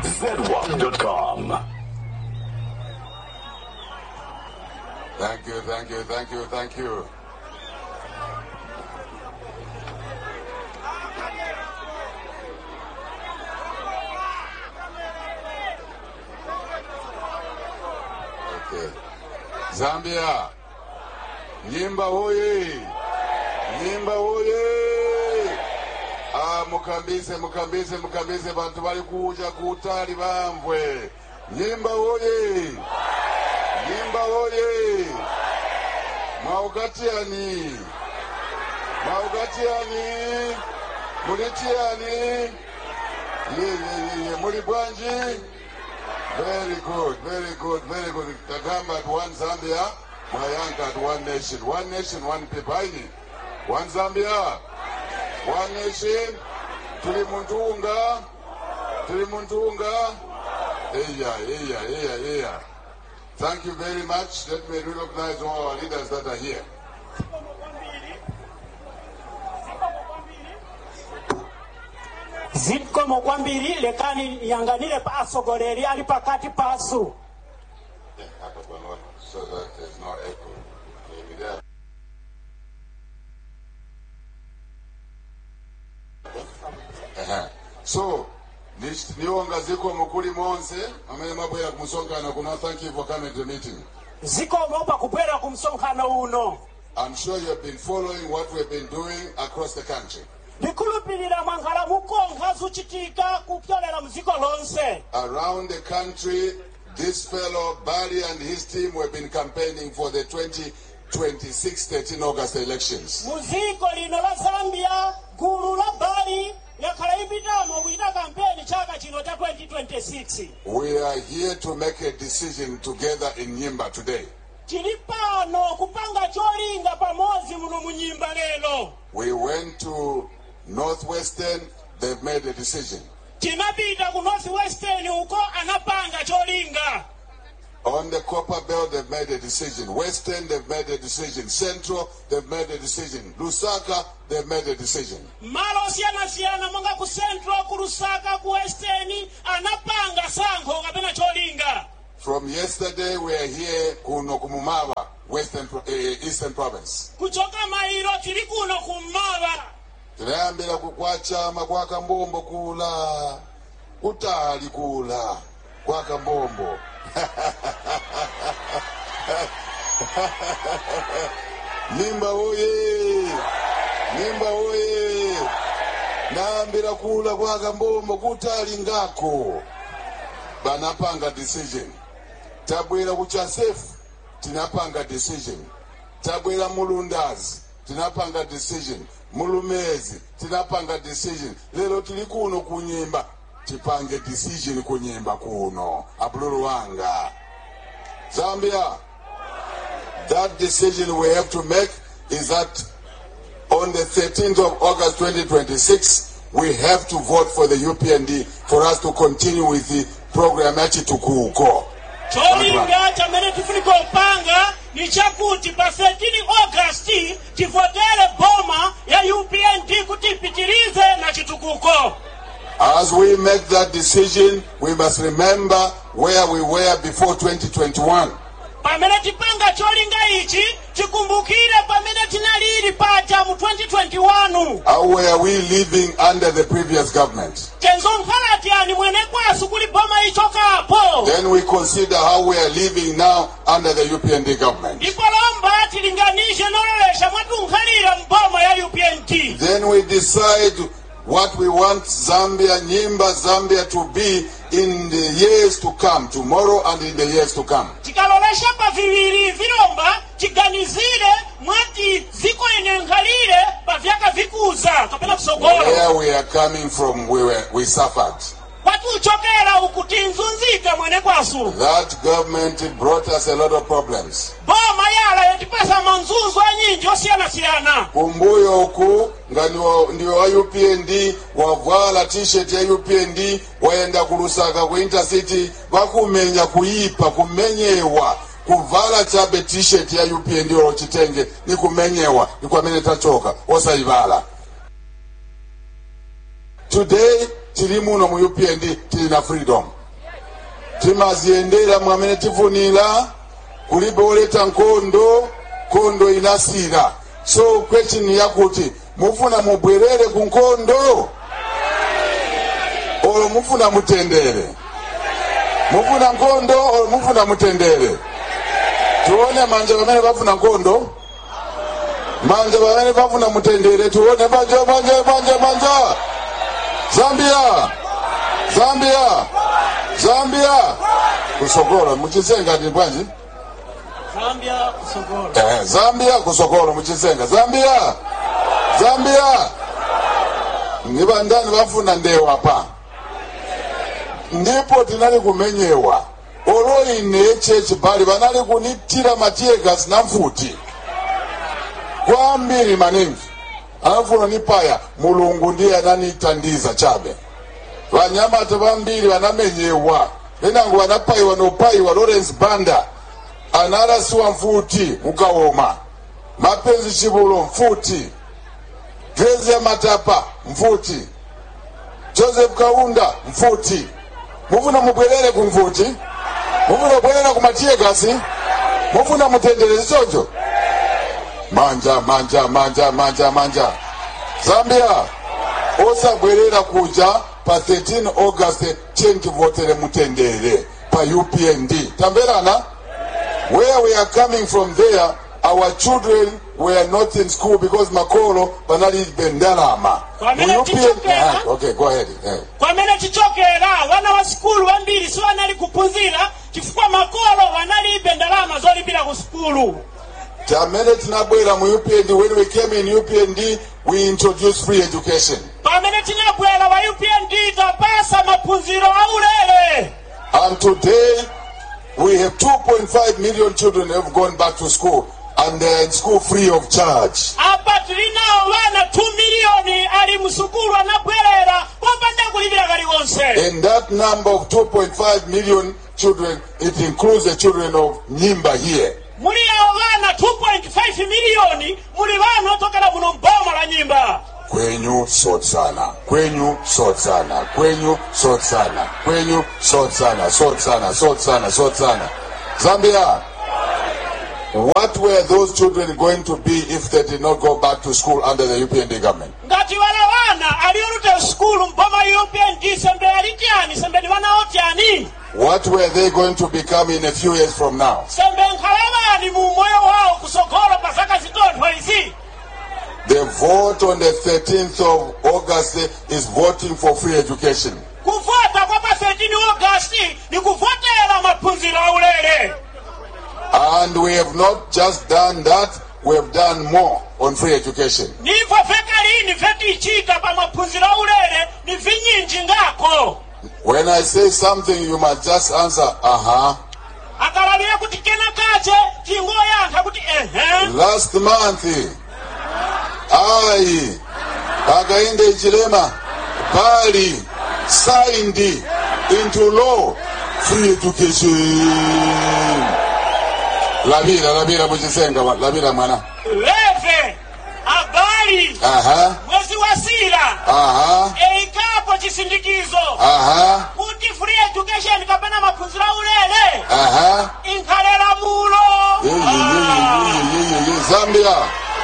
zedwap.com. Thank you, thank you, thank you, thank you. Okay. Zambia. Nyimba hoye. Nyimba hoye. Ah, mukambise mukambise mukambise bantu bali kuja kutali bambwe. Nyimba hoye. Nyimba hoye. Mwaugatiani. Mwaugatiani. Mulitiani. Ye ye ye ye muli bwanji. Very good, very good, very good. Kagamba at one Zambia, Mayanka at one nation. One nation, one people. Aini. One Zambia, one nation. Tuli muntunga. Tuli muntunga. Eya, eya, eya, eya. Thank you very much. Let me recognize all our leaders that are here. zikomo kwambiri lekani yanganire pasogoleri ali pakati pasu Yeah, hapa bwana, so that there's no echo. Maybe there. Ehe. So, nish- niwonga ziko mukuli monse amene mabwera kumusonkhana kuno thank you for coming to the meeting zikomo pakubwera ku msonkhano uno i'm sure you have been following what we've been doing across the country ndikhulupirira mwankhala mukonkha zuchitika kupyolera mdziko lonse around the country this fellow Bali and his team have been campaigning for the 2026 13 august elections mu dziko lino la zambia gulu la bali yakhala ipitamo kuchita kampeni chaka chino cha 2026 we are here to make a decision together in nyimba today tili pano kupanga cholinga pamodzi muno mu nyimba lero We went to Northwestern, they've made a decision. tinapita ku northwestern uko anapanga cholinga On the Copper Belt, they've made a decision. Western, they've made a decision. Central, they've made a decision. Lusaka, they've made a decision. malo osiyanasiyana monga ku central ku lusaka ku western anapanga sankho kapena cholinga From yesterday, we are here kuno kumumava, Western, Pro- eh, Eastern Province. kuchoka mailo tili kuno kummawa tinayambira kukwachama kwa kambombo kula kutali kula kwa kambombo nimba oye nimba oye nayambira kula kwa kambombo kutali ngako banapanga decision tabwera ku chasefu tinapanga decision tabwera mulundazi tinapanga decision mulumezi tinapanga decision lero tili kuno kunyimba tipange decision kunyimba kuno abululu wanga zambia that decision we have to make is that on the 13th of August 2026, we have to vote for the UPND for us to continue with the program yachitukuko. cholinga chamene tifunika kupanga ni chakuti pa 13 august tivotere boma ya upnd kuti ipitirize na chitukuko As we make that decision, we must remember where we were before 2021. pamene tipanga cholinga ichi tikumbukire pamene tinalili paja mu 2021 How were we living under the previous government? kenzo nkhalati ani mwene kwasu kuli boma ichokapo Then we consider how we are living now under the UPND government. ipolomba tilinganishe nololesha mwatunkhalira mboma ya upnd Then we decide what we want Zambia, Nyimba, Zambia to be in the years to come, tomorrow and in the years to come. tikalolesha pa viwiri vilomba tiganizire mwati ziko ine nkhalire pa vyaka vikuza kapena kusogolo Where we are coming from, we, were, we suffered. kwatiuchokera uku tinzunzika mwene kwasu That government brought us a lot of problems. boma yala yatipasa manzunzu anyinji osiyanasiyana kumbuyo uku nga ndiwo- ndiwo wa upnd wavala t-shirt ya upnd wayenda kulusaka ku intercity vakumenya kuyipa kumenyewa kuvala chabe t-shirt ya upnd olo chitenge ni kumenyewa ni kwamene tachoka osayivala today tili muno mu upnd tili na freedom timaziyendera mwamene tifunira kulibe oleta nkhondo nkhondo inasira so question yakuti mufuna mubwerere ku nkhondo olo mufuna mutendere mufuna nkhondo olo mufuna mutendere tione manja pamene pafuna nkhondo manja pamene pafuna mutendere tione manja manja manja manja zambia zambia zambia kusokolo muchisenga ndi bwanji zambia kusogolo eh, zambia kusokolo muchisenga zambia zambia ni bandani bafuna ndewa pa ndipo tinali kumenyewa olo ine chechi pali banali kunitira matiyegasi na mfuti kwambiri maningi anafuna nipaya mulungu ndiye ananitandiza chabe vanyamata vambiri vanamenyewa venango vanapayiwa nopayiwa lawrence banda analasiwa mfuti mukaoma mapenzi chivulo mfuti grezi ya matapa mfuti joseph kaunda mfuti mufuna mubwerere ku mfuti mufuna kubwerera ku matiyegasi mufuna mutendere zichocho manja manja manja manja manja zambia osabwerera kuja pa 13 august chenkivotere mutendere pa upnd tamverana where we are coming from there our children were not in school because makolo banalibe ndalama Kwamene Mu UPND tichokera. Ah, okay go ahead eh. kwamene tichokera vana va sikulu vambiri sivanali kuphunzira chifukwa makolo vanalibe ndalama zolipira ku sikulu tamene tinabwera mu upnd when we came in upnd we introduced free education pamene tinabwera va upnd tapasa maphunziro aulere And today, we have 2.5 million children who have gone back to school, and they're in school free of charge. apa tili nawo vana 2 miliyoni ali musukulu anabwerera popanda kulipira kaliwonse In that number of 2.5 million children, it includes the children of Nyimba here. muli awo vana 2.5 miliyoni muli vana otokera muno mboma la nyimba Kwenyu sort sana, kwenyu sort sana, kwenyu sort sana, kwenyu sort sana, sort sana, sort sana, sort sana. Zambia, what were those children going to be if they did not go back to school under the UPND government? ngati vana vana aliolute sukulu mboma upnd sembe alityani sembe ni vana otyani What were they going to become in a few years from now? sembe nkhalavani mu moyo wawo kusogolo pa zaka zitontho izi The vote on the 13th of August is voting for free education. kuvota kwa pa 13 augasti ni kuvotera maphunziro aulere And we have not just done that, we have done more on free education. nivo vekalini vetichita pa maphunziro aulere ni vinyinji ngako When I say something, you must just answer, uh huh. akalavira kuti kena kache tingoyankha kuti ehe Last month, I, Hakainde Ichilema, Bali, signed into law free education. Labira, labira muchisenga, labira mwana. leve abali Aha, mwezi wa sila aha, eikapo chisindikizo aha, kuti free education kapena maphunziro aulere aha. inkhalela mulo Ye, ye, ye, ye, ye, ye, ye, ye. Zambia,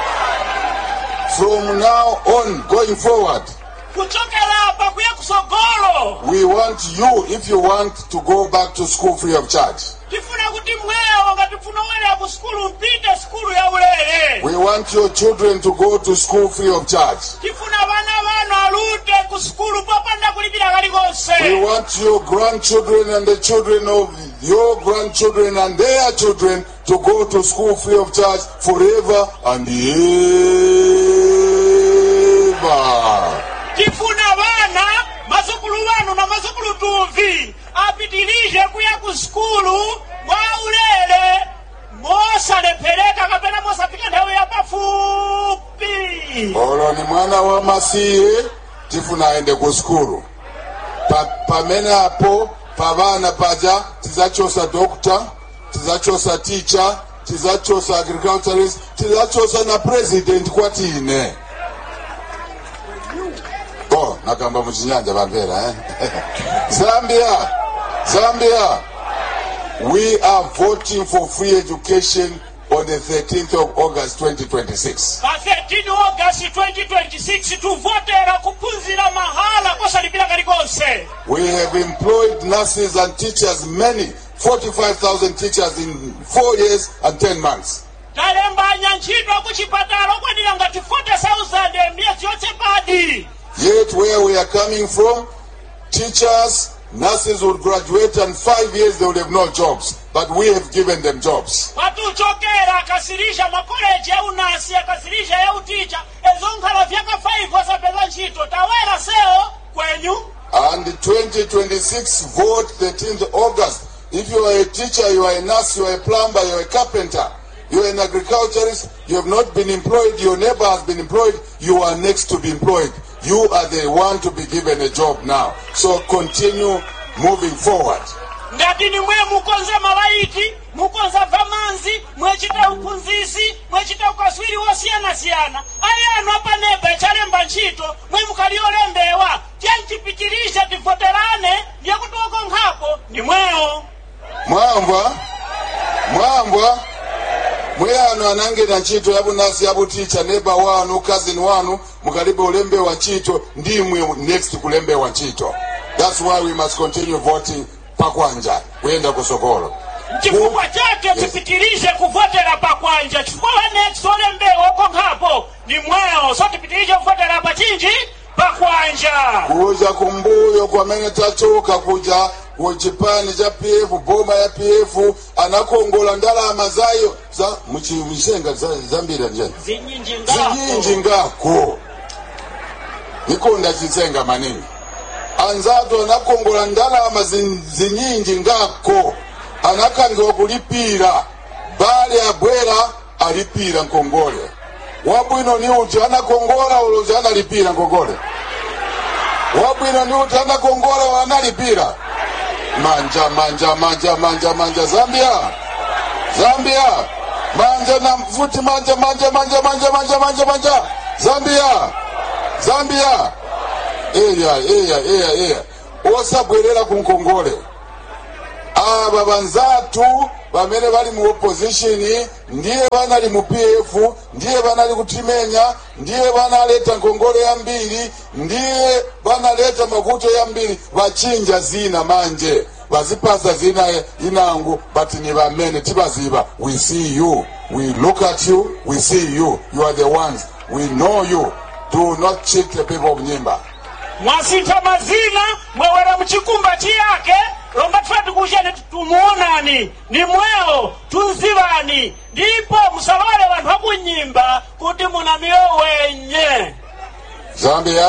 from now on, going forward, kuchokera apa kuya kusogolo we want you, if you want to go back to school free of charge, tifuna kuti mwewo ngati mfuna uwerera ku sukulu mpite sukulu ya ulere we want your children to go to school free of charge. tifuna vana vanu alute ku sukulu popanda kulipira We kalikonse want your grandchildren and the children of your grandchildren and their children to go to school free of charge forever and ever. tifuna vana mazukulu vanu na mazukulu tuvi apitilize kuya ku sukulu mwa ulere mosalephereka kapena mosafika nthawi ya pafupi olo ni mwana wa masiye tifuna aende ku skulu pa, pamene apo pavana paja tizachosa dokta tizachosa ticha tizachosa agriculturist tizachosa na president kwatine oh nakamba muchinyanja pamvera eh? zambia zambia We are voting for free education on the 13th of August 2026. pa 13 august 2026 tuvotera kuphunzira mahala kosalipira kalikonse We have employed nurses and teachers, many, 45,000 teachers in four years and 10 months. talembanya ntchito kuchipatala okwanira ngati 40,000 miyezi yotsepadi Yet, where we are coming from, teachers, nurses would graduate and five years they would have no jobs. But we have given them jobs. kwatuchokera akasirisha makoleji ya unasi akasirisha ya uticha ezo nkhala vyaka 5 osapeza ntchito tawera sewo kwenyu And 2026 vote 13th August. If you are a teacher, you are a nurse, you are a plumber, you are a carpenter, you are an agriculturist, you have not been employed, your neighbor has been employed, you are next to be employed. You are the one to be given a job now. So continue moving forward. ngati nimwe mukonza malaiti mukonza vamanzi mwechita uphunzisi mwechita ukaswiri wosiyanasiyana ayanu apaneba ichalemba ntchito mwe mukaliolembewa tyanchipitiriza tivoterane ndiyekuti okonkhapo nimwewo mwamva mwamva mweyano anangena ntchito yabunasi yabuticha neba wanu cousin wanu mukalibe ulembewa ntchito ndimwe next kulembewa ntchito that's why we must continue voting pakwanja kuyenda kusokolo chifukwa chake tipitirize kuvotera pakwanja chifukwa wanext olembewa okonkhapo nimwewo so tipitirize kuvotera pachinji pakwanja kuja kumbuyo kwamene tachoka kuja kuchipani cha pf boma ya pf anakongola ndalama zayo za muchisenga zambiri njani zinyinji zinyinji ngako nikonda chisenga manini anzatu anakongola ndalama zin- zinyinji ngako anakangiwa kulipira bale abwera alipira nkongole wabwino ni uti anakongola ulozi analipira nkongole wabwino ni uti anakongola analipira manja manja manja manja manja zambia zambia manja na futi manja manja manja manja manja manja manja zambia zambia eya eya eya eya osabwerera ku nkongole aba banzatu bamene bali mu opposition ndiye banali mu pf ndiye banali kutimenya ndiye banaleta nkongole yambiri ndiye banaleta makuto yambiri bachinja zina manje bazipasa zina inangu but ni bamene tibaziba we see you we look at you we see you you are the ones we know you do not cheat the people of nyimba mwasintha mazina mwewera mchikumba chiyake lomba tifati kuchene tumuonani ni mwewo tunzivani ndipo musalole wanthu akunyimba kuti muna miyo wenye zambia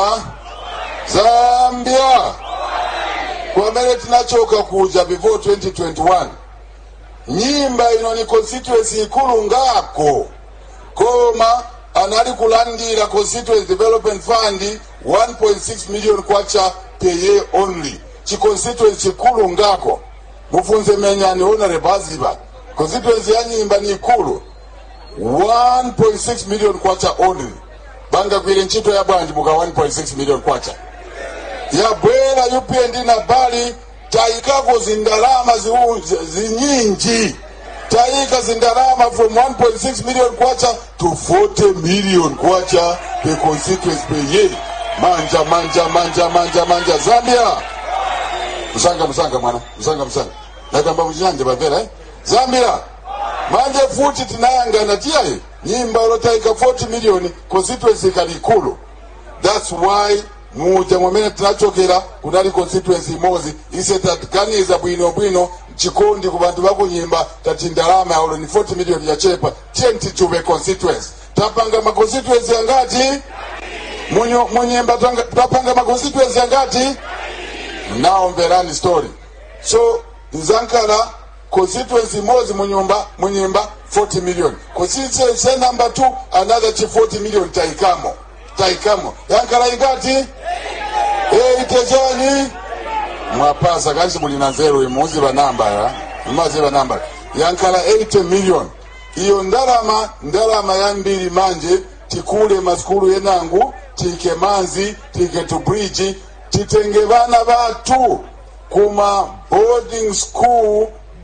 zambia kwamene tinachoka kuja before 2021 nyimba ino ni constituency ikulu ngako koma anali kulandira constituency development fund 1.6 million kwacha per year only chiconstituency chikulu ngako mufunze menyani honorable aziba constituency ya nyimba ni ikulu 1.6 million kwacha only bangagwire ntchito ya bwanji muka 1.6 million kwacha yabwera upnd na bali tayikako zindalama ziu- zi- zinyinji tayika zindalama from 1.6 million kwacha to 40 million kwacha per constituency per year manja manja manja manja manja zambia musanga musanga mwana musanga musanga nakamba muchiyanje pamvera eh? zambia manje futi tinayangana tiyayi nyimba lotayika 40 million constituency ikali ikulu that's why muja mwamene tinachokera kunali constituency imodzi ise taganiza bwino bwino chikondi ku bantu bakunyimba tati ndalama yaulo ni 40 million yachepa tiye tichupe constituency tapanga ma constituency angati Munyo- munyimba tanga- tapanga ma constituency angati now mverani story so nzankala constituency imodzi munyumba munyimba 40 million constituency number 2 another chi 40 million taikamo taikamo yankala ingati eitechani mwapasa kanchi muli na nzeru imuziva namba ya imaziva namba yankala 80 million iyo ndalama ndalama yambiri manje tikule masikulu yenangu tike manzi tike tu bridge titenge vana vatu kuma boarding school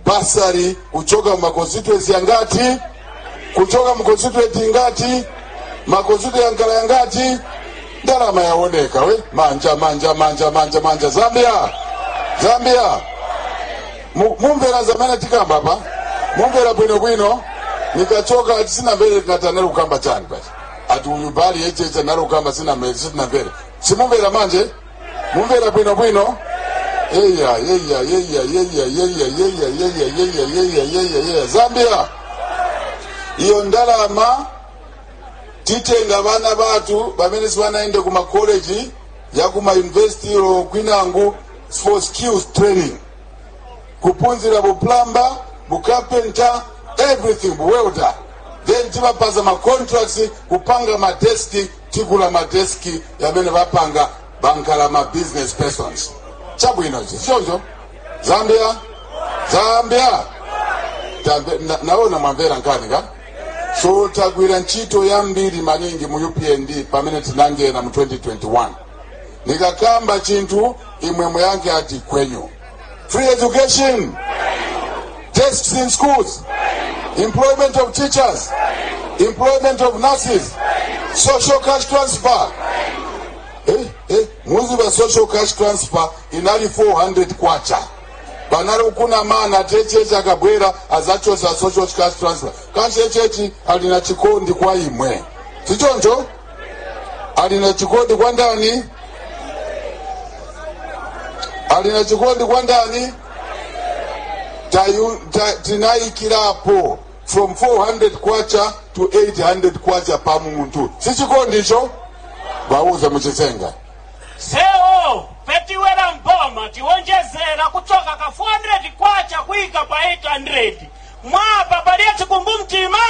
basari kuchoka mu maconstituency yangati kuchoka mu constituency ngati maconstituency yankala yangati ndalama yaoneka we manja manja manja manja manja zambia zambia Mu- mumvera zamene tikamba pa mumvera bwinobwino nikachoka ati sina mbere tinatana kukamba chani pachi ati uyu bali yechecha nalo kukamba sina mbere sitina mbere simumvera manje mumvera bwinobwino yeya yeya yeya yeya yeya yeya yeya yeya yeya yeya yeya zambia iyo ndalama titenga vana vatu vamene sivanaende kumakoleji yakumayunivesitiro kwinangu for skills training kupunzira buplamba bukapenta everything buwelda then tivapaza macontracts kupanga madeski tikula madeski yamene vapanga bankala ma business persons chabwino ichi choncho zambia zambia Tambe- na- naona mwamvera nkani ka so tagwira ntchito yambiri maningi mu upnd pamene tinangena mu 2021 nikakamba chinthu imwemwe yake ati kwenyu free education desks in schools employment of teachers employment of nurses social cash transfer eh, eh, muzi wa social cash transfer inali 400 kwacha vanari kuna mana techechi akabwera azachosa social cash transfer kanchechechi alina chikondi kwa imwe sichoncho alina chikondi kwa ndani alina chikondi kwa ndani Tayu- ta- tinaikirapo from 400 kwacha to 800 kwacha pa muntu si chikondi icho vauze muchisenga sewo petiwera mpoma tiwonjezera kuchoka ka 400 kwacha kuika pa 800 mwapa paliye chikumbu mtima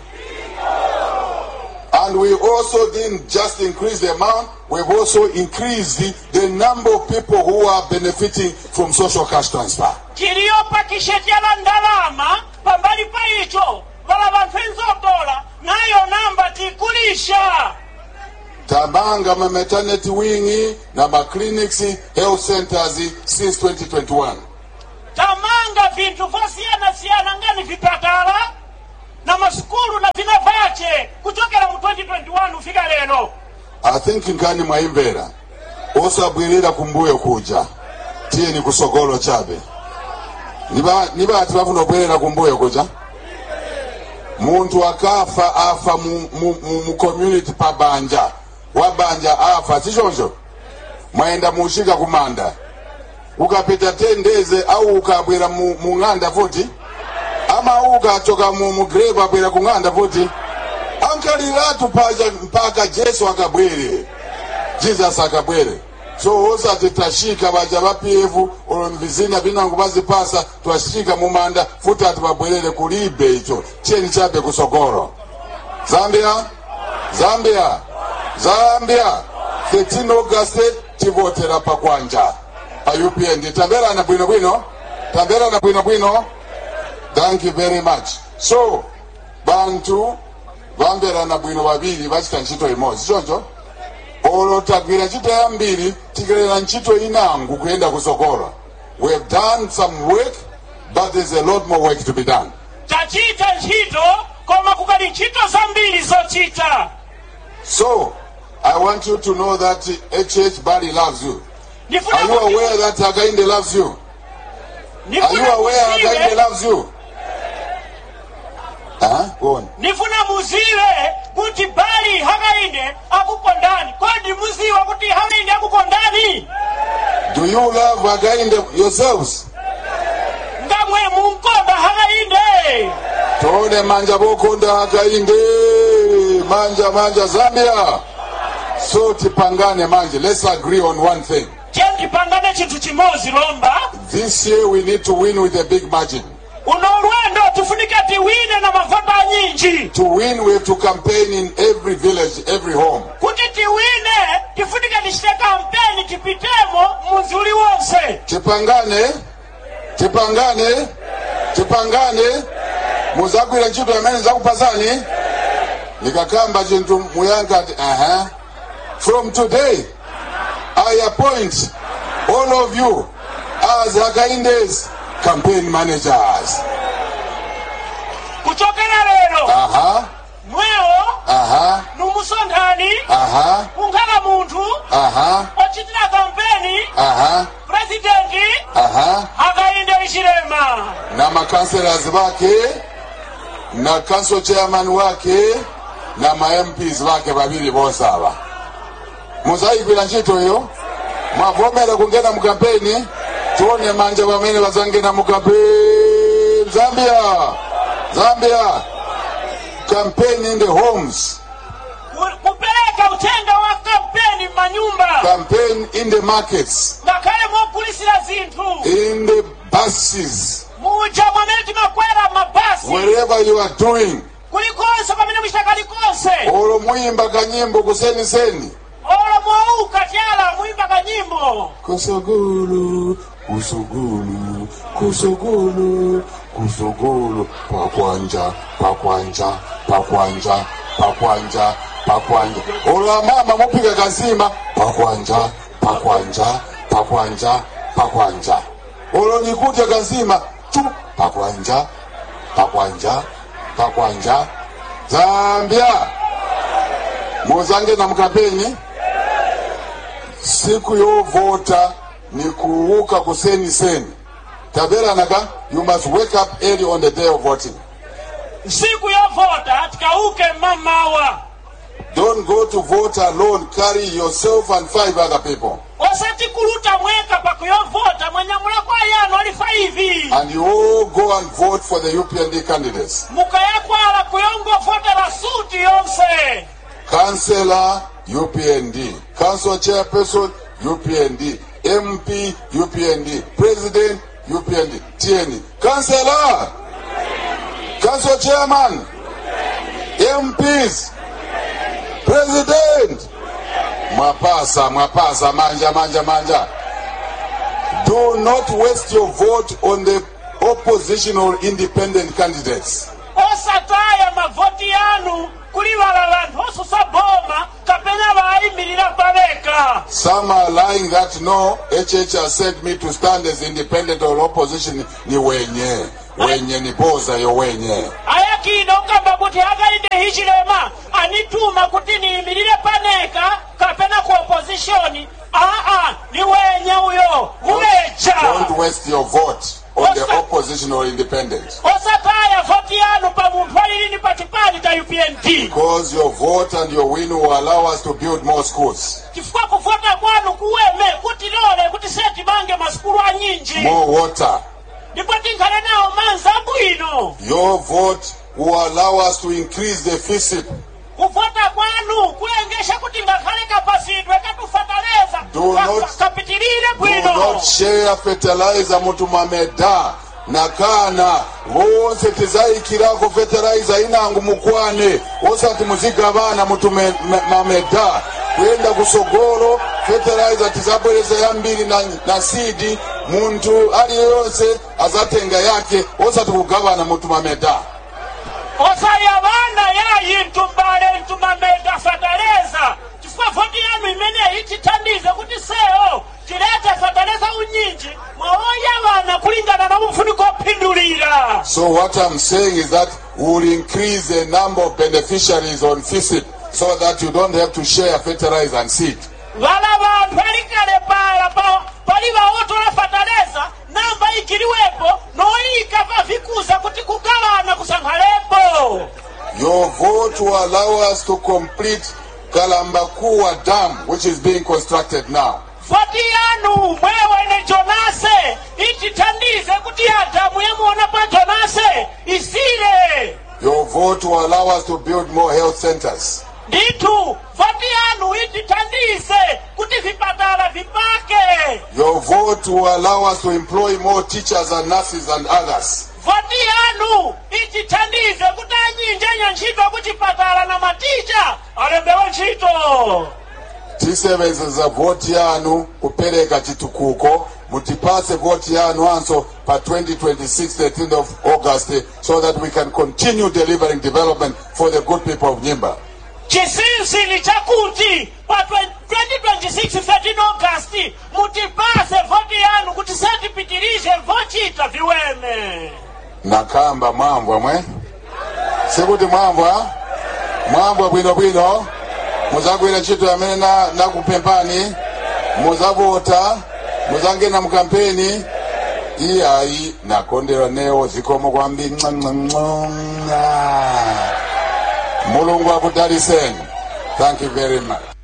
And we also didn't just increase the amount, we've also increased the, the number of people who are benefiting from social cash transfer. chiliyopa kishetyala ndalama pambali pa icho vala vanthu enzotola nayo namba tikulisha Tamanga ma maternity wing na ma clinics, health centers since 2021. tamanga vinthu vosiyana-siyana ngani vipatala na masukulu na vina vace kuchokera mu 2021 ufika lero I think nkani mwaimvera osabwirira kumbuyo kuja tiyeni kusogolo chabe niba niba ati bafuna obwerera kumbuyo kuja muntu akafa afa mu, mu, mu, mu community pabanja wabanja afa sichoncho mwaenda mushika kumanda ukapita tendeze au ukabwera mu, mu ng'anda futi ama ukachoka mu, mu grave abwera ku ng'anda futi ankaliratu paja mpaka jesu akabwere jesus akabwere so osati tashika baja ba pf olo mvizina vinango bazipasa twashika mumanda futi ati babwerere kulibe icho cheni chabe kusogoro zambia zambia zambia 13 august tivotera pakwanja pa upnd tamberana bwinobwino tamberana bwinobwino thank you very much so bantu vamverana bwino vaviri vachita ntchito imodzi choncho olo tagwira ntchito yambiri tikerera ntchito inangu kuyenda kusogolo we have done some work but there's a lot more work to be done tachita ntchito koma kukali ntchito zambiri zochita so i want you to know that hh bali loves you Ndifuna are you kuti- aware that againde loves you are you ndifuna aware againde muziwe loves you huh? Go on. ndifuna muziwe kuti bali hakainde akukondani kodi muziwa kuti hakainde akukondani do you love againde yourselves ngamwe munkonda hakainde tone manja bokonda againde manja manja zambia so tipangane manje let's agree on one thing tiyendipangane chinthu chimodzi lomba this year we need to win with a big margin uno ulwendo tifunike tiwine na mavota anyinji to win we have to campaign in every village every home kuti tiwine tifunike tichite kampeni tipitemo muzi uliwonse tipangane tipangane tipangane muzagwira ntchito yamene zakupasani nikakamba chinthu muyankha ati aha from today i appoint all of you as hakaindes campaign managers kuchokera lero aha mwewo aha numusonkhani aha kunkhala munthu aha ochitira kampeni aha purezidenti aha akainde ichilema na makanselas wake na council chairman wake na ma MPs wake babiri bose aba muzayigwira ntchito iyo mwavomera kungena mu kampeni tione manja pamene bazangena mu kampeni zambia zambia campaign in the homes Ku- kupereka uthenga wa kampeni m'manyumba campaign in the markets ngakhale mogulisira zinthu in the buses muja mwamene timakwera mabasi wherever you are doing kulikonse pamene muchita kalikonse olo muyimba kanyimbo kuseniseni olo mwauka tyala muyimba kanyimbo kusogolo kusogolo kusogolo kusogolo pakwanja pakwanja pakwanja pakwanja pakwanja ola mama mupika kazima pakwanja pakwanja pakwanja pakwanja olo nikudya kazima tu pakwanja pakwanja pakwanja zambia muzange na mkampeni siku yovota ni kuuka kuseni seni taberanaka you must wake up early on the day of voting siku yovota tikauke mmamawa don't go to vote alone carry yourself and five other people osati kuluta mweka pakuyovota mwanyamula kwa yanu ali 5 and you all go and vote for the upnd candidates mukayakwala kuyongovotera suti yonse councillor upnd council chairperson upnd mp upnd president upnd tn councillor council chairman mps president mwapasa mwapasa manja manja manja do not waste your vote on the oppositional independent candidates osataya mavoti yanu kuliwala vanthu osusa boma kapena vayimirira paveka Some are lying that no, HH has sent me to stand as independent or opposition. Ni wenye. Wenye ni boza yo wenye. ayakino kamba kuti akainde hichilema anituma kuti niyimirire paneka kapena ku opozishoni aa ni wenye uyo uleja Don't waste your vote on the opposition or independent. osataya voti yanu pa munthu alilini pa chipani cha upnd Because your vote and your win will allow us to build more schools, chifukwa kuvota kwanu kuweme kuti lole kuti seti mange masukulu anyinji more water. ndipo tinkhale nawo manzi abwino Your vote will allow us to increase the FISIP. kuvota kwanu kulengesha kuti ngakhale kapasidwe katufataleza Do ka- not- ka- kapitilire Do bwino not share fertilizer mutumameda nakana vonse tizayikirako fertilizer inangu mukwane osati muzigabana mutumameda kuyenda kusogolo fertilizer tizabwereza yambiri na, na sidi muntu aliyonse azatenga yake osati kugabana mutumameda osaya vana yayi mtumbale mtumameda fataleza chifukwa voti yanu imeneyi tithandize kuti sewo tilete fataleza unyinji mwawoya vana kulingana na mfuniko ophindulira So what I'm saying is that we'll increase the number of beneficiaries on FISIP so that you don't have to share fertilizer and seed. vala vanthu alikale pala pa- pali vawotola fataleza namba ikiliwepo noyika pavikuza kuti kugawana kusankhalepo Your vote will allow us to complete Kalambakua Dam, which is being constructed now. voti yanu mwewene jonase itithandize kuti adamu yemuona pa jonase isile Your vote will allow us to build more health centers. ndithu voti yanu itithandize kuti vipatala vipake Your vote will allow us to employ more teachers and nurses and others. voti yanu itithandize kuti anyinji enya ntchito kuchipatala na maticha alembewe ntchito tisevenzesa voti yanu kupereka chitukuko mutipase voti yanu anso pa 2026 13th of august so that we can continue delivering development for the good people of nyimba chinsinsi chakuti pa 2026 13 august mutipase voti yanu kuti satipitirize vochita viweme nakamba mwambwa mwe sikuti mwambwa mwambwa bwinobwino muzagwira ntchito yamene na- nakupempani muzavota muzangena mukampeni iyayi nakondera newo zikomo kwambiri ng'ang'ang'ang'a mulungu akudaliseni thank you very much